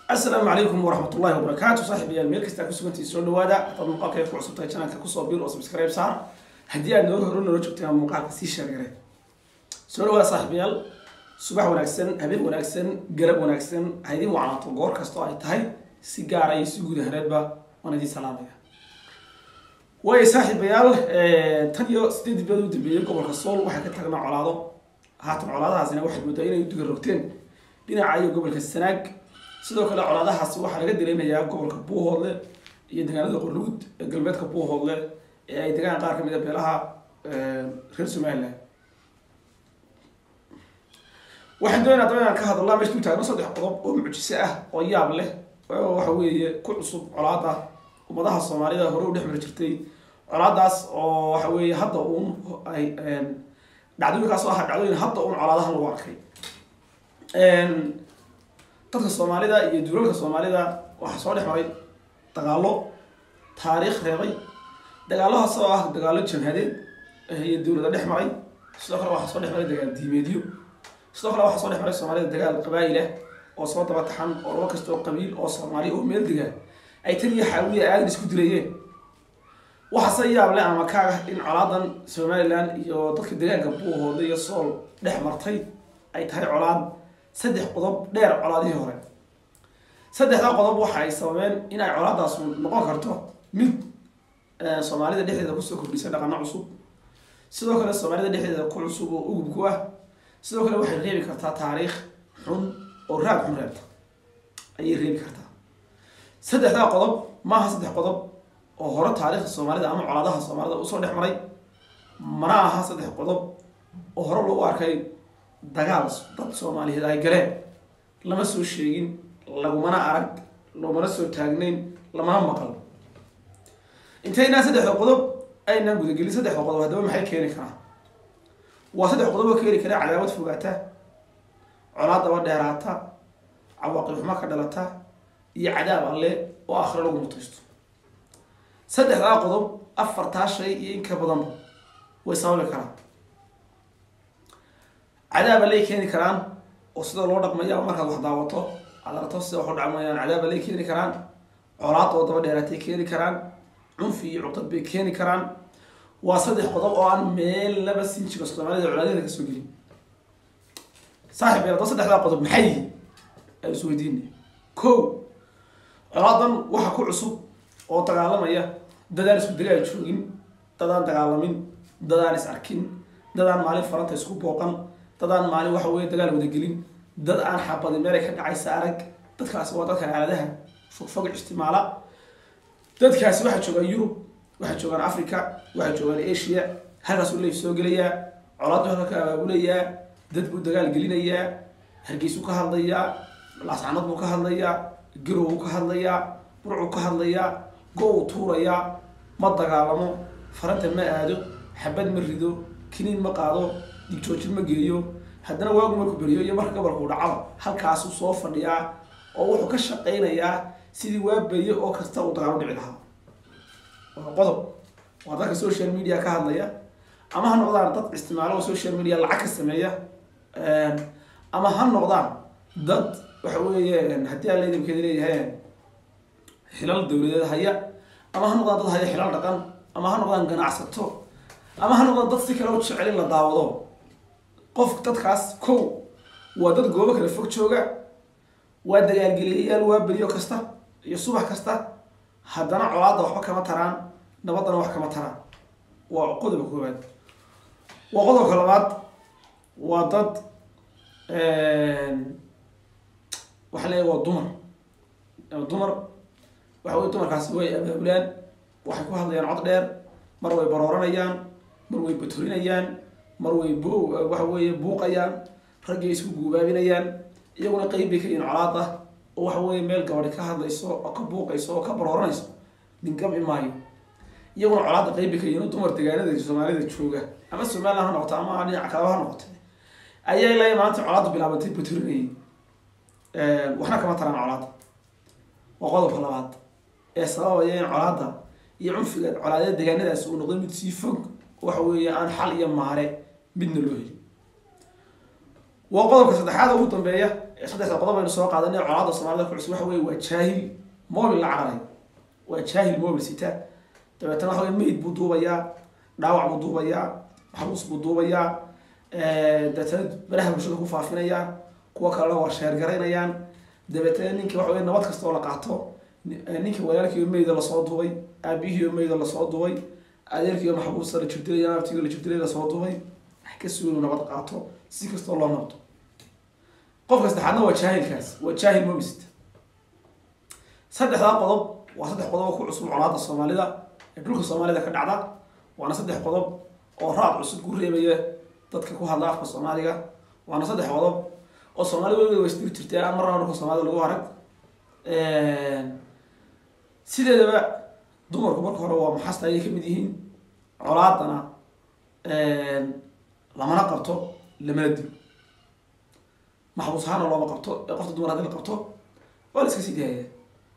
asalaamu calaykum waraxmat ullahi wabarakaatu saaxiibayaal meel kastaa kusugantii soo dhawaada hadaad muuqaalka ku cusubtahay janalka kusoo bir oo subscribe saar haddii aad nooga hore noola joogteen ama muuqaalka sii sheergare soo dhawaada saaxiibayaal subax wanaagsan habeen wanaagsan galab wanaagsan ha idin wacnaato goor kastoo ay tahay si gaara iyo si guud ahaneedba waan idin salaamaya waayo saaxiibayaal tan iyo sideed bilood u dambeeyey gobolka sool waxay ka tagnaa colaado haatan colaadahaasina waxaad moodaa inay u diga rogteen dhinaca iyo gobolka sanaag sidoo kale colaadahaasi waxaa laga dareemayaa gobolka buuhoodle iyo deegaanada qorluud ee galbeedka buuhoodle ee ay degaan qaar kamid a beelaha reer somalilan waxaan doonaa daba inaan ka hadalnaa meesha ku taagno saddex qodob oo mucjise ah oo yaab leh oo waxa weeye ku cusub colaada ummadaha soomaalida hore u dhex mari jirtay colaadaas oo waxa weeye hadda uun ay dhacdooyinkaas oo ah dhacdooyin hadda uun colaadahan lagu arkay dadka soomaalida iyo duulalka soomaalida waxaa soo dhex maray dagaalo taariikh reebay dagaalahaas oo ah dagaalo jamhadeed iyo dowlada dhex maray sidoo kale waxaa soo dhex maray dagaal diimeedyo sidoo kale waxaa soo dhex maray soomaalida dagaal qabaa'il ah oo soo daba taxan oo laba kastoo qabiil oo soomaali oo meel degaan ay tan iyo xaawiya aadan isku dilayeen waxaase yaab leh ama ka ah in colaadan somalilan iyo dadka deegaanka buuhooda iyo sool dhex martay ay tahay colaad saddex qodob dheer colaadihii hore saddexdaa qodob waxa ay sababeen in ay colaadaas noqon karto mid soomaalida dhexdeeda kusoo kordhisay dhaqano cusub sidoo kale soomaalida dhexdeeda ku cusub oo ugub ku ah sidoo kale waxay reebi kartaa taariikh xun oo raad xun reebta ayay reebi kartaa saddexdaa qodob maaha saddex qodob oo hore taariikhda soomaalida ama colaadaha soomaalida usoo dhex maray mana aha saddex qodob oo hore loogu arkay dagaal dad soomaaliyeed ay galeen lama soo sheegin lagumana arag loomana soo taagnayn lamana maqal intaynaa saddexda qodob aynaan gudagelin saddexda qodob haddaba maxay keeni karaa waa saddex qodob oo keeni kara cadaawad fogaata colaad daba dheeraata cawaaqib xumo ka dhalata iyo cadaab alle oo akhre lagu mutaysto saddexdaa qodob afartaa shay iyo in ka badanba way sababi karaan cadaaba lay keeni karaan oo sida loo dhaqmaya markaad wax daawato aad aragto sida wax u dhacmayaan cadaaba lay keeni karaan colaad oo daba dheeraatay keeni karaan cunfi iyo cudad bay keeni karaan waa saddex qodob oo aan meel laba siin jiro soomaalida colaadeeda kasoo gelin saaxib yar saddexdaa qodob maxay yihiin aan is weydiina ko colaadan waxa ku cusub oo dagaalamaya dadaan isku dagaal joogin dadaan dagaalamin dadaan is arkin dadaan maalin faranta isku booqan dadaan maalin waxa weye dagaal wadagelin dad aan xabadin meelay ka dhacaysa arag dadkaasi waa dadka aaladaha fogfog istimaala dadkaasi waxaa joogaan yurub waxaa joogaan africa waxaa joogaan asia halkaasuu leif soo gelayaa colaadu halka ka abaabulayaa dad buu dagaal gelinayaa hargeysuu ka hadlayaa laascanad buu ka hadlayaa garow buu ka hadlayaa burcuu ka hadlayaa go-uu tuurayaa ma dagaalamo faranta ma aado xabad ma rido kiniin ma qaado digjoojin ma geeyo haddana waagu markuu beriyo iyo marka gobolkuu dhacaba halkaasuu soo fadhiyaa oo wuxuu ka shaqaynayaa sidii waa beriyo oo kasta uu dagaalo dhici lahaa waa qodob waa dadka social media ka hadlaya ama ha noqdaan dad isticmaalo oo social media lacag ka sameeya ama ha noqdaan dad waxa weeye haddii aan laydinkeeda leeyahay xilal dowladeed haya ama ha noqdaan dad haya xilal dhaqan ama ha noqdaan ganacsato ama ha noqdaan dad si kale u jecel in la daawado qof dadkaas kow waa dad goobo kale fog jooga waa dagaalgeliyayaal waa beriyo kasta iyo subax kasta haddana colaadda waxba kama taraan nabaddana wax kama taraan waa qodobka koowaad waa qodobka labaad waa dad waxa leeyahy waa dumar dumar waxa wey dumarkaasi way abaabulaan waxay ku hadlayaan cod dheer mar way barooranayaan mar way batorinayaan mar way b waxa weeye buuqayaan raggay isku guubaabinayaan iyaguna qeyb bay ka yihiin colaad ah oo waxa weeye meel gabadhi ka hadlayso oo ka buuqayso oo ka barooranayso dhingami maayo iyaguna colaadda qeyb bay ka yihiin dumar degaanada soomaalida jooga ama somaliland ha noqoto ama dhinaca kalaba ha noqoto ayaa ilaa maanta colaaddu bilaabantay batorinayay waxna kama taraan colaadda waa qodobka labaad ee sababaya in colaadda iyo cunfiga colaadeed degaanadaasi uu noqday mid sii fog waxa weeye aan xal iyo maare midna loo helin waa qodobka saddexaad ugu dambeeya saddexda qodob aynu soo qaadanay colaada soomaalida ku cusub waxa weye waa jaahil mobil la cararay waa jaahil mobil sita dabeetana waxa weye meyd buu duubayaa dhaawac buu duubayaa maxbuus buu duubayaa dabeetana baraha bulshada ku faafinayaa kuwa kalena waa sheergaraynayaan dabeetana ninki waxa weye nabad kasta oo la qaato ninka walaalkiiyo meyda lasoo duubay aabihiiyo meyda lasoo duubay adeerkiiyo maxbuusta la jirdilay naabtiiyo la jirdilay lasoo duubay wax ka sugi inuu nabad qaato si kastoo loo nabdo qofka saddexaadna waa jaahilkaas waa jaahil mobist saddexdaa qodob waa saddex qodob oo ku cusub colaada soomaalida ee dhulka soomaalida ka dhacda waana saddex qodob oo raad cusub ku reebaya dadka ku hadla afka soomaaliga waana saddex qodob oo soomaalida weligeed waa isdiri jirtay aan marnaba dhulka soomaalida lagu arag sideedaba dumarku marka hore waa maxasta ayay kamid yihiin colaadana lamana qabto lamana dilo maxbuus ahaana looma qabto ee qofta dumar hadii la qabto waa la iska sii daaya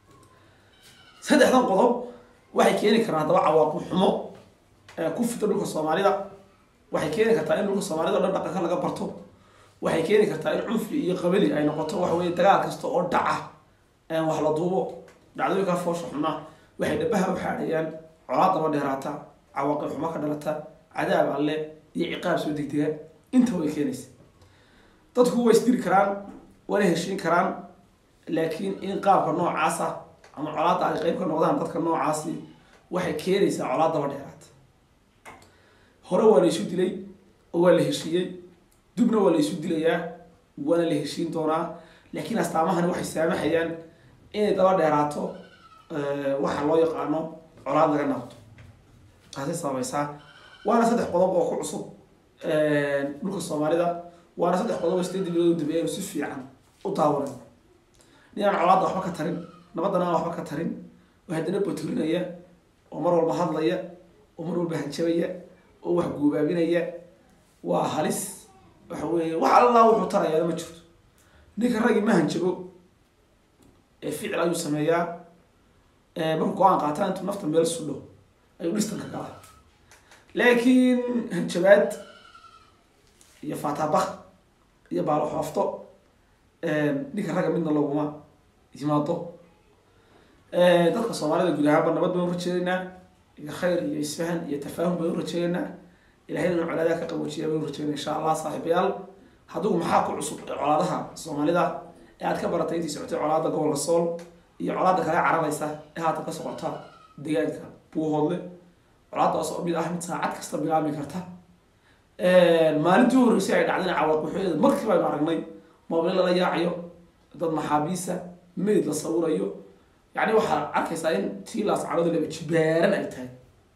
saddexdan qodob waxay keeni karaan haddaba cawaaqib xumo ku fito dhulka soomaalida waxay keeni kartaa in dhulka soomaalida o dhan dhaqanka laga barto waxay keeni kartaa in cunfi iyo qabali ay noqoto waxa weye dagaal kasta oo dhaca wax la duubo dhacdooyinka foosha xuna waxay dhabaha u xaadhayaan colaad daba dheeraata cawaaqib xumo ka dhalata cadaab alle iyo ciqaab soo degdega inta way keenaysa dadku way isdiri karaan wana heshiin karaan laakiin in qaabka noocaasa ama colaadda ay qeyb ka noqdaan dadka noocaasi waxay keenaysaa colaad daba dheeraata hore waa la isu dilay oo waa la heshiiyey dubna waa la isu dilayaa waana la heshiin doonaa laakiin astaamahani waxay saamaxayaan inay daba dheeraato waxa loo yaqaano colaad laga naqdo taasay sababaysaa waana saddex qodob oo ku cusub dhulka soomaalida waana saddex qodob oo sideedii bilood u dambeeyay si fiican u daawanay ninaan colaadda waxba ka tarin nabaddana aan waxba ka tarin oo haddana baturinaya oo mar walba hadlaya oo mar walba hanjabaya oo wax guubaabinaya waa halis waxa weeye wax allaa wuxuu tarayaa ma jirto ninka raggii ma hanjabo ee ficil ayuu sameeyaa markuu go-aan qaataa intuu nafta meel sudho ayuu dhistanka galaa laakiin hanjabaad iyo fatabak iyo baalo xoofto ninka ragga midna laguma yimaado dadka soomaalida guud ahaanba nabad baynu rajeedaynaa iyo khayr iyo isfahan iyo tafaahum baynu rajeedaynaa ilahay inuu colaadaha ka qaboojiya baynu rajeedaynaa insha allah saaxiibayaal haddigu maxaa ku cusub colaadaha soomaalida ee aad ka baratay intii socotay colaada gobolka sool iyo colaada kale cararaysa ee haatan ka socota deegaanka buuhoodle colaadaas oo mid ah mid saacad kasta bilaabmi karta maalintii horreysay ay dhacdayna cawaaqixeeda markii baynu aragnay moobile lala yaacayo dad maxaabiisa meyd la sawirayo yacni waxaad arkaysaa in tiilaas calooda laba jibaaran ay tahay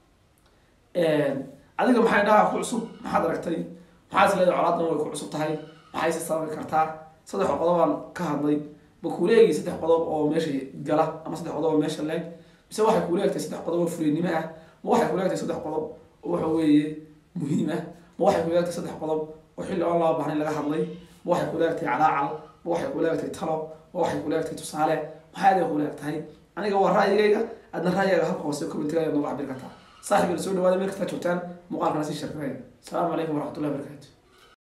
adiga maxay dhaha ku cusub maxaad aragtay maxaa is leedahay colaadan way ku cusub tahay maxayse sababi kartaa saddex qodobaan ka hadlay ma kuuleegi saddex qodob oo meesha gala ama saddex qodob oo meesha leeg mise waxay kuuleegtahay saddex qodob oo fuleynimo ah ma waxay kuuleegtahay saddex qodob oo waxa weeye muhiim ah ma waxay kuuleegtahay saddex qodob oo xilli oon laba bahnayn laga hadlay ma waxay kuuleegtahay calaacal ma waxay kuuleegtahay talo ma waxay kuuleegtahay tusaale maxaad kuuleegtahay aniga waa ra'yigayga adna ra'yigaaga halka hoose commentiga ayaad nooga cabir kartaa saaxiibina soo dhawaada meel kastaa joogtaan muuqaalkana sii sharkanaya asalaamu calaykum waraxmatullahi wabarakatu